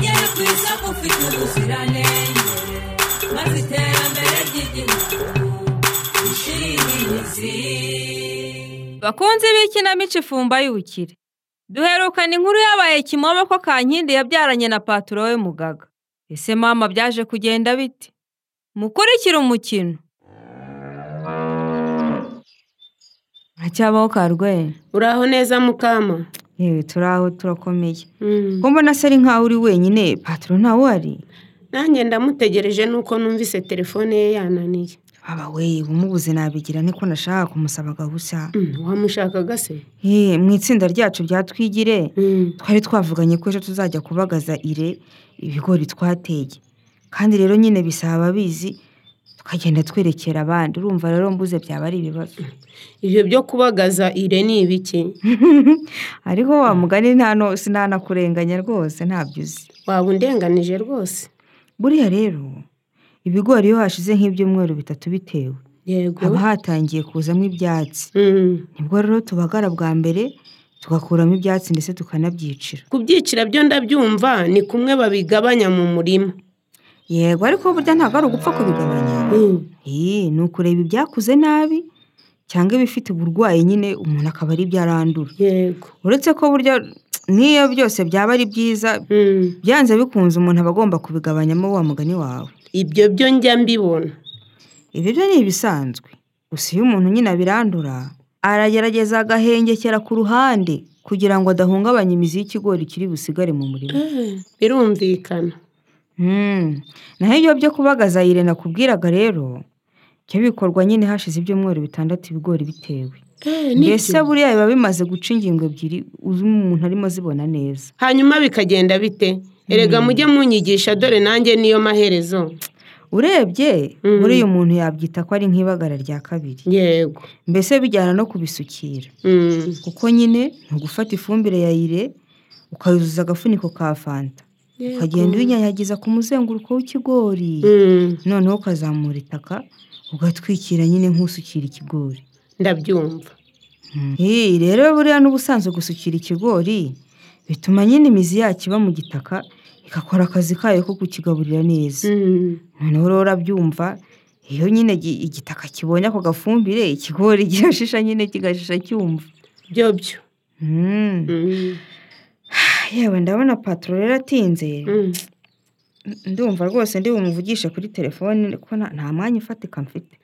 igihugu ufite ubuziranenge maze iterambere ry'igihugu rishire imizi bakunzi b'ikinamico ifumba y'ubukire duherukana inkuru yabaye kimomo ko kankindi yabyaranye na paturo we mugaga ese mama byaje kugenda bite mukurikire umukino haracyabaho karwenya uraho neza mukama yewe turaho turakomeye Mm. ko mbona se ari nkaho uri wenyine paturo ntawe uhari nanjye ndamutegereje nuko numvise telefone ye yananiye baba we umubuze nabigira niko nashaka kumusaba gabusa Mm, wamushakaga se Ye, mu itsinda ryacu bya twigire Mm. twari twavuganye ko ejo tuzajya kubagaza ire ibigori twateye kandi rero nyine bisaba ababizi tukagenda twerekera abandi urumva rero mbuze byaba ari ibibazo ibyo byo kubagaza ire ni ibiki ariko wa mugani nta no sinanakurenganya rwose ntabyo uzi waba undenganije rwose buriya rero ibigori iyo hashize nk'ibyumweru bitatu bitewe yego haba hatangiye kuzamo ibyatsi Mm. nibwo rero tubagara bwa mbere tugakuramo ibyatsi ndetse tukanabyicira kubyicira byo ndabyumva ni kumwe babigabanya mu murima yego ariko burya ntabwo ari ugupfa kubigabanya Mm. Ee, ni ukureba ibyakuze nabi cyangwa ibifite uburwayi nyine umuntu akaba ari byarandura yego uretse ko burya n'iyo byose byaba ari byiza Mm. byanze bikunze umuntu aba agomba kubigabanyamo wa mugani wawe ibyo byo njya mbibona ibi byo ni ibisanzwe gusa iyo umuntu nyine abirandura aragerageza agahengekera ku ruhande kugira ngo adahungabanya imizi y'ikigori kiri busigare mu murima birumvikana Hmm, naho ibyo byo kubagaza yire nakubwiraga rero byo bikorwa nyine hashize ibyumweru bitandatu ibigori bitewe mbese buriya biba bimaze guca ingingo ebyiri uzi umuntu arimo azibona neza hanyuma bikagenda bite erega mujye munyigisha dore nanjye niyo maherezo urebye Mhm. muri uyu muntu yabyita ko ari nk'ibagara rya kabiri yego mbese bijyana no kubisukira Mm. kuko nyine ni ugufata ifumbire ya ire ukayuzuza agafuniko ka fanta ukagenda uyinyanyagiza ku muzenguruko w'ikigori Mm. noneho ukazamura itaka ugatwikira nyine nk'usukira ikigori ndabyumva Hey, rero buriya n'ubusanzwe gusukira ikigori bituma nyine imizi yacyo iba mu gitaka igakora akazi kayo ko kukigaburira neza Mm. noneho rero urabyumva iyo nyine gi- igitaka kibonye ako gafumbire ikigori kirashisha nyine kigashisha cyumva byo byo Mm. Mm. yewe ndabona patoro rero atinze Mm. ndumva rwose ndi bumuvugishe kuri telefone ko nta- nta mwanya ufatika mfite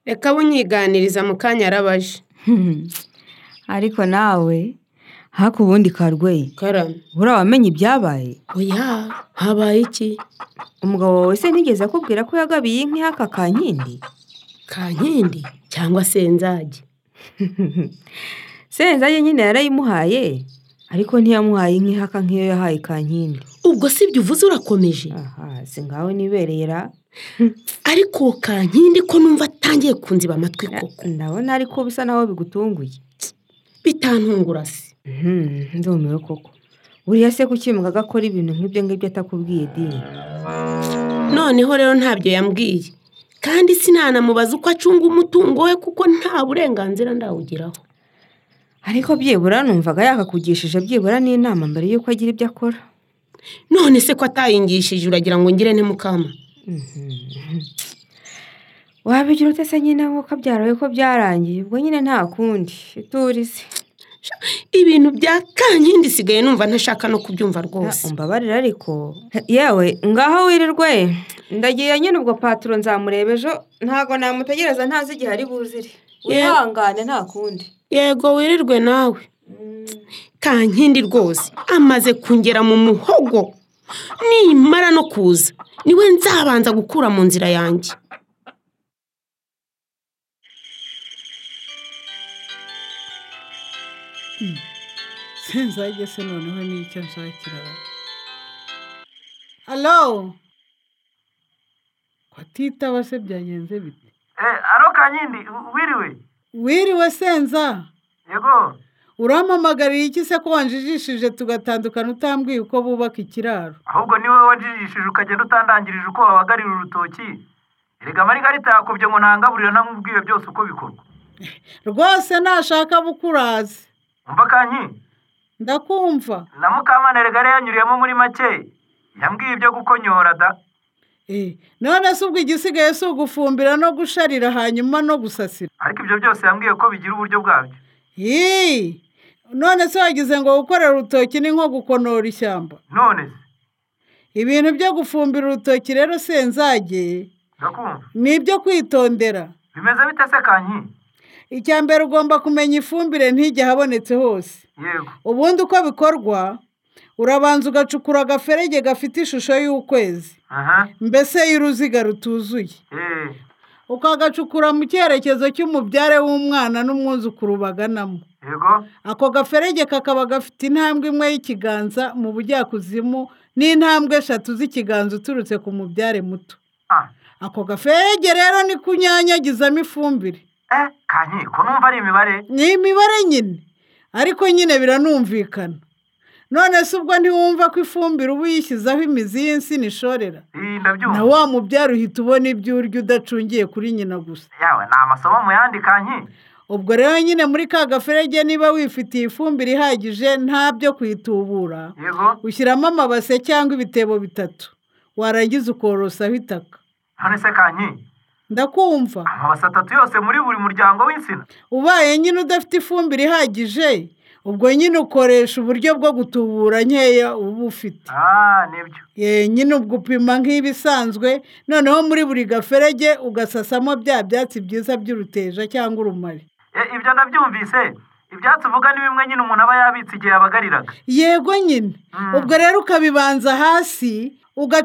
reka bunyiganiriza mu kanya arabaje ariko nawe haku ubundi karweye karame buriya wamenye ibyabaye oya habaye iki umugabo wawe se nigeze akubwira ko yagabiye inka ihaka ka nkindi kankindi cyangwa se nzage senzaye nyine yarayimuhaye ariko ntiyamuhaye inka ihaka nk'iyo yahaye ka nkindi ubwo si ibyo uvuze urakomeje aha si ngaho niberera ariko kankindi ko numva atangiye kunziba amatwi koko ndabona ariko bisa naho bigutunguye bitantungura se Mhm, ndumiwe koko buriya se kuki mugaga akora ibintu nk'ibyo ngibyo atakubwiye dini noneho rero ntabyo yambwiye kandi sinanamubaza uko acunga umutungo we kuko nta burenganzira ndawugiraho ariko byibura numvaga yakakugishije byibura n'inama mbere y'uko agira ibyo akora none se ko atayingishije uragira ngo ngire nte mukama wabigira ute se nyine nk'uko abyarawe ko byarangiye ubwo nyine nta kundi iturize ibintu bya kankindi isigaye numva ntashaka no kubyumva rwose umbabarira ariko yewe ngaho wirirwe ndagiye nyine ubwo paturo nzamureba ejo ntago namutegereza ntazi igihe ari buzire Yewe. wihangane nta kundi yego wirirwe nawe kankindi rwose amaze kungera mu muhogo nimara no kuza niwe nzabanza gukura mu nzira yanjye sinzajye se noneho ni icyo nshakira alo kwatitaba se byagenze bite aro kanyindi u- wiriwe wiriwe senza yego urampamagarira iki se ko wanjijishije tugatandukana utambwiye uko bubaka ikiraro ahubwo niwe wajijishije ukagenda utandangirije uko wabagarira urutoki erega mari ngarita yakubye ngo ntangaburira namubwire byose uko bikorwa rwose nashaka abo ukurazi umva kanyi ndakumva na mukamana erega yari yanyuriyemo muri make yambwiye ibyo gukonyora da Eh, none se ubwo igisigaye si ugufumbira no gusharira hanyuma no gusasira ariko ibyo byose yambwiye ko bigira uburyo bwabyo Hii! none se wagize ngo gukorera urutoki ni nko gukonora ishyamba none se ibintu byo gufumbira urutoki rero senzage ndakumva ni ibyo kwitondera bimeze bite se kankindi icya mbere ugomba kumenya ifumbire ntige habonetse hose yego ubundi uko bikorwa urabanza ugacukura agaferege gafite ishusho y'ukwezi aha mbese y'uruziga rutuzuye eee ukagacukura mu cyerekezo cy'umubyare w'umwana n'umwuzukuru baganamo yego ako gaferege kakaba gafite intambwe imwe y'ikiganza mu bujyakuzimu n'intambwe eshatu z'ikiganza uturutse ku mubyare muto ah ako gaferege rero ni kunyanyagizamo ifumbire eh kankindi ko numva ari imibare ni imibare nyine ariko nyine biranumvikana none se ubwo ntiwumva ko ifumbire uba uyishyizeho imizi y'insina ishorera Ii, na ndabyumva wa mubyara uhita ubona ibyo urya udacungiye kuri nyina gusa yawe ni amasomo mu yandi kankindi ubwo rero nyine muri ka gaferege niba wifitiye ifumbire ihagije nta byo kuyitubura yego ushyiramo amabase cyangwa ibitebo bitatu warangiza ukorosaho itaka none se kankindi ndakumva amabase atatu yose muri buri muryango w'insina ubaye nyine udafite ifumbire ihagije ubwo nyine ukoresha uburyo bwo gutubura nkeya uba ufite ah nibyo Ye, nyine ubwo upima nk'ibisanzwe noneho muri buri gaferege ugasasamo bya byatsi byiza by'uruteja cyangwa urumari E, ibyo ndabyumvise ibyatsi uvuga ni bimwe nyine umuntu aba yabitse igihe yabagariraga yego nyine Mm. ubwo rero ukabibanza hasi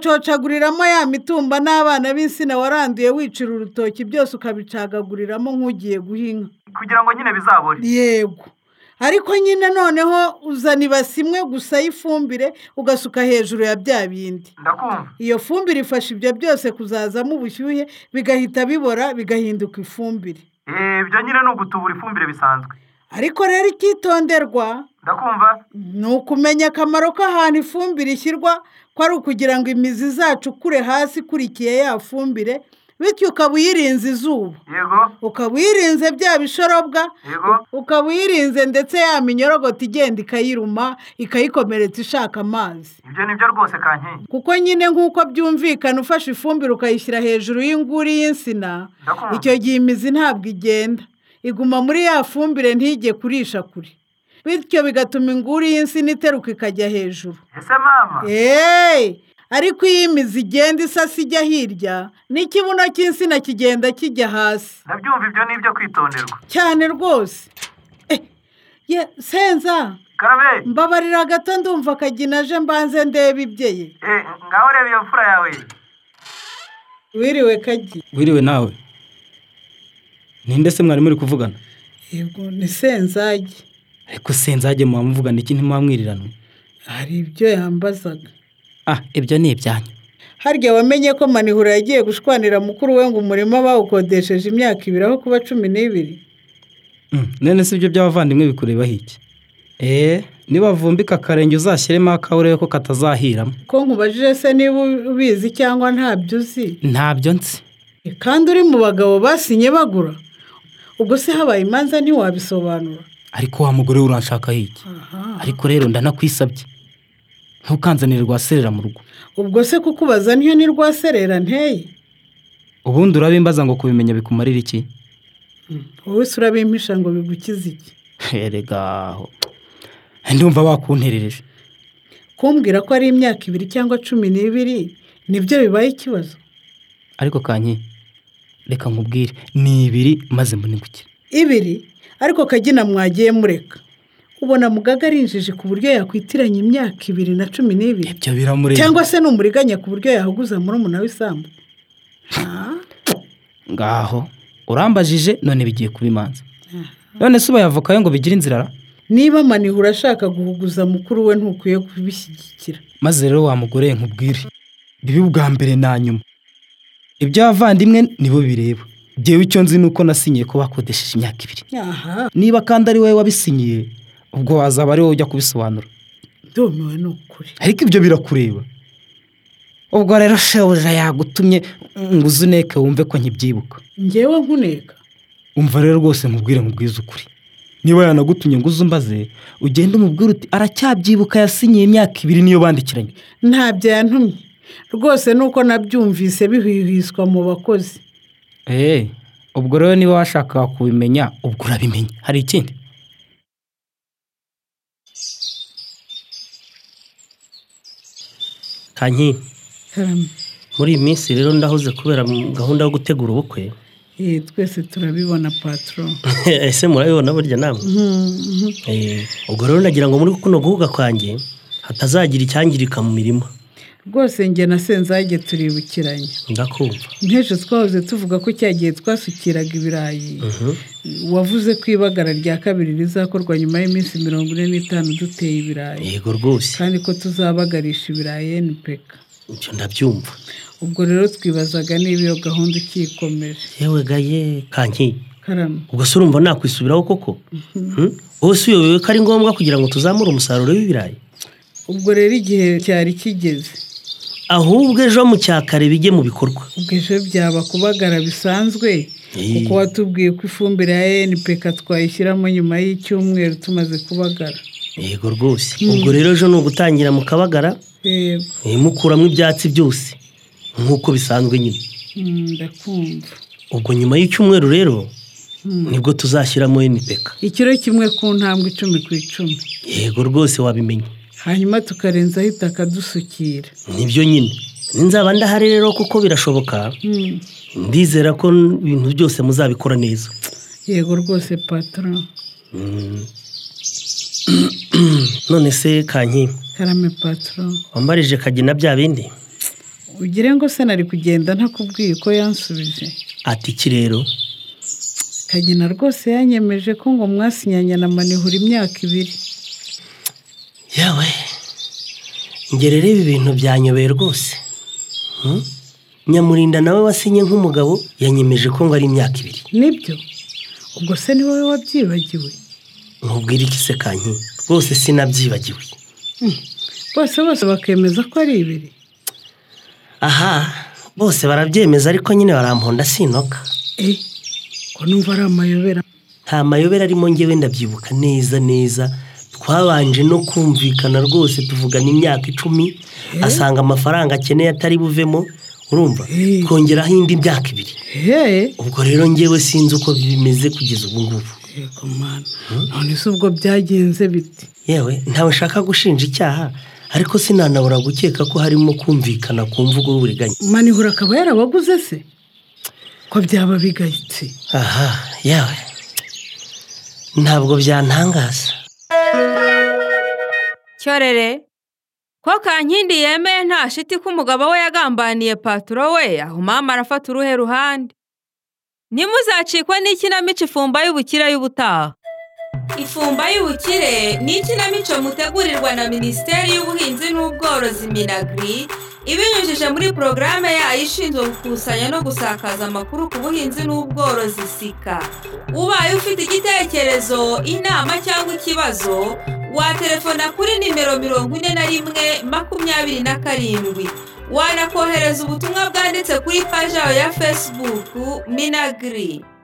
ugacocaguriramo ya mitumba n'abana b'insina waranduye wicira urutoki byose ukabicagaguriramo nk'ugiye guhinga kugira ngo nyine bizabore yego ariko nyine noneho uzana ibasi imwe gusa y'ifumbire ugasuka hejuru ya bya bindi ndakumva iyo fumbire ifasha ibyo byose kuzazamo ubushyuhe bigahita bibora bigahinduka ifumbire Eh, ibyo nyine ni ugutubura ifumbire bisanzwe ariko rero icyitonderwa ndakumva ni ukumenya akamaro k'ahantu ifumbire ishyirwa ko ari ukugira ngo imizi izacukure hasi ikurikiye ya fumbire bityo ukaba uyirinze izuba yego ukaba uyirinze bya bishorobwa yego ukaba uyirinze ndetse ya minyorogoto igenda ikayiruma ikayikomeretsa ishaka amazi ibyo ni byo rwose kankindi kuko nyine nk'uko byumvikana ufashe ifumbire ukayishyira hejuru y'inguri y'insina ndakumva icyo gihe imizi ntabwo igenda iguma muri ya fumbire ntige kurisha kure bityo bigatuma inguri y'insina iteruka ikajya hejuru ese mama eee ariko iyo imizi igenda isasa ijya hirya n'ikibuno cy'insina kigenda kijya hasi ndabyumva ibyo ni ibyo kwitonderwa cyane rwose Eh, ye senza karabe mbabarira gato ndumva akagina aje mbanze ndebe ibye ye Eh, ngaho reba iyo mfura yawe wiriwe kagi wiriwe nawe ninde se mwari muri kuvugana yego ni senzagi ariko senzage muba muvugana iki ntimwamwirirana hari ibyo yambazaga ah ibyo ni ibyanyu harya wamenye ko manihura yagiye gushwanira mukuru we ngo umurima bawukodesheje imyaka ibiri aho kuba cumi n'ibiri Mm, none se ibyo by'abavandimwe bikurebaho iki eee nibavumbika akarenge uzashyiremo akawe urebe ko katazahiramo ko nkubajije se niba ubizi cyangwa ntabyo uzi ntabyo nzi kandi uri mu bagabo basinye bagura ubwo se habaye imanza ntiwabisobanura ariko wa mugore we uranshakaho iki ariko rero ndanakwisabye ntukanzanire rwaserera mu rugo ubwo se kukubaza niyo ni rwaserera nteye ubundi urabimbaza ngo kubimenya bikumarira iki wowe se urabimpisha ngo bigukize iki erega aho ndumva wakunterereje kumbwira ko ari imyaka ibiri cyangwa cumi n'ibiri nibyo bibaye ikibazo ariko kanyi reka nkubwire ni ibiri maze mboningukire ibiri ariko kagina mwagiye mureka ubona mugaga ari injiji ku buryo yakwitiranya imyaka ibiri na cumi n'ibiri ibyo biramureba cyangwa se ni umuriganya ku buryo yahuguza murumuna w'isambu Ah, ngaho urambajije none bigiye kuba imanza none se ubayavokayo ngo bigire inzira ra? niba manihura ashaka guhuguza mukuru we ntukwiye kubishyigikira maze rero wa mugore nkubwire bibi bwa mbere na nyuma iby'abavandimwe nibo bireba byewe icyo nzi ni uko nasinyiye ko bakodesheje imyaka ibiri aha niba kandi ari wowe wabisinyiye ubwo wazaba ari wowe ujya kubisobanura ndumiwe ni ukuri ariko ibyo birakureba ubwo rero shebuja yagutumye ngo uze uneke wumve ko nkibyibuka ngewe nkuneka umva rero rwose nkubwire nkubwize ukuri niba yanagutumye ngo uze umbaze ugende umubwire uti aracyabyibuka yasinyiye imyaka ibiri niyo bandikiranye ntabyo yantumye rwose nuko nabyumvise bihwihwiswa mu bakozi eee ubwo rero niba washakaga kubimenya ubwo urabimenya hari ikindi kankindi muri iyi minsi rero ndahuze kubera gahunda yo gutegura ubukwe Eh, twese turabibona patoro ese murabibona burya namwe Eh, ubwo rero nagira ngo muri kuno guhuga kwanjye hatazagira icyangirika mu mirimo rwose njye na senzage turibukiranye ndakumva nk'ejo twahoze tuvuga ko cya gihe twasukiraga ibirayi Mhm. wavuze ko ibagara rya kabiri rizakorwa nyuma y'iminsi mirongo ine n'itanu duteye ibirayi yego rwose kandi ko tuzabagarisha ibirayi npk ibyo ndabyumva ubwo rero twibazaga niba iyo gahunda ikikomeje yewe gaye kankindi karame ubwo se urumva nakwisubiraho koko Hmm? wowe si uyobewe ko ari ngombwa kugira ngo tuzamure umusaruro w'ibirayi ubwo rero igihe cyari kigeze ahubwo ejo mu cyakare bijye mu bikorwa ubwo ejo byaba kubagara bisanzwe Eh. kuko watubwiye ko ifumbire ya npk twayishyiramo nyuma y'icyumweru tumaze kubagara yego rwose ubwo rero ejo ni ugutangira mu kabagara yego eh, mukuramo ibyatsi byose nk'uko bisanzwe nyine Mm, ndakumva ubwo nyuma y'icyumweru rero nibwo tuzashyiramo enipeka ikiro kimwe ku ntambwe icumi ku icumi yego rwose wabimenye hanyuma tukarenzaho itaka dusukira nibyo nyine ninzaba ndahari rero kuko birashoboka Mm, ndizera ko ibintu byose muzabikora neza yego rwose patoro Mm. none se kanki karame patoro wambarije kagina bya bindi ugire ngo se nari kugenda ntakubwiye uko yansubije ati iki rero kagina rwose yanyemeje ko ngo mwasinyanye na manihura imyaka ibiri yawe ngere reba ibintu byanyobeye rwose Hmm? nyamurinda nawe wasinye nk'umugabo yanyemeje ko ngo ari imyaka ibiri nibyo ubwo se ni wowe wabyibagiwe nkubwira iki se kanki rwose sinabyibagiwe bose bose bakemeza ko ari ibiri aha bose barabyemeza ariko nyine baramponda sinoka eh ko numva ari amayobera nta mayobera arimo ngewe ndabyibuka neza neza twabanje no kumvikana rwose tuvugana imyaka icumi asanga amafaranga akeneye atari buvemo urumva Eh. twongeraho indi myaka ibiri hehe ubwo rero ngewe sinzi uko bimeze kugeza ubu ngubu yego mana none se ubwo byagenze bite yewe ntawe nshaka gushinja icyaha ariko sinanabura gukeka ko harimo kumvikana ku mvugo y'uburiganya manihura akaba yarabaguze se ko byaba bigayitse aha yewe ntabwo byantangaza cyorere ko kankindi yemeye nta shiti ko umugabo we yagambaniye paturo we aho mama arafata uruhe ruhande ntimuzacikwe n'ikinamico ifumba y'ubukire y'ubutaha Ifumba y'ubukire ni ikinamico mutegurirwa na Minisiteri y'Ubuhinzi n'Ubworozi Minagri ibinyujije muri porogaramu yayo ishinzwe gukusanya no gusakaza amakuru ku buhinzi n'ubworozi sika ubaye ufite igitekerezo inama cyangwa ikibazo watelefona kuri nimero mirongo ine na rimwe makumyabiri na karindwi wanakohereza ubutumwa bwanditse kuri paji yawe ya fesibuku minagiri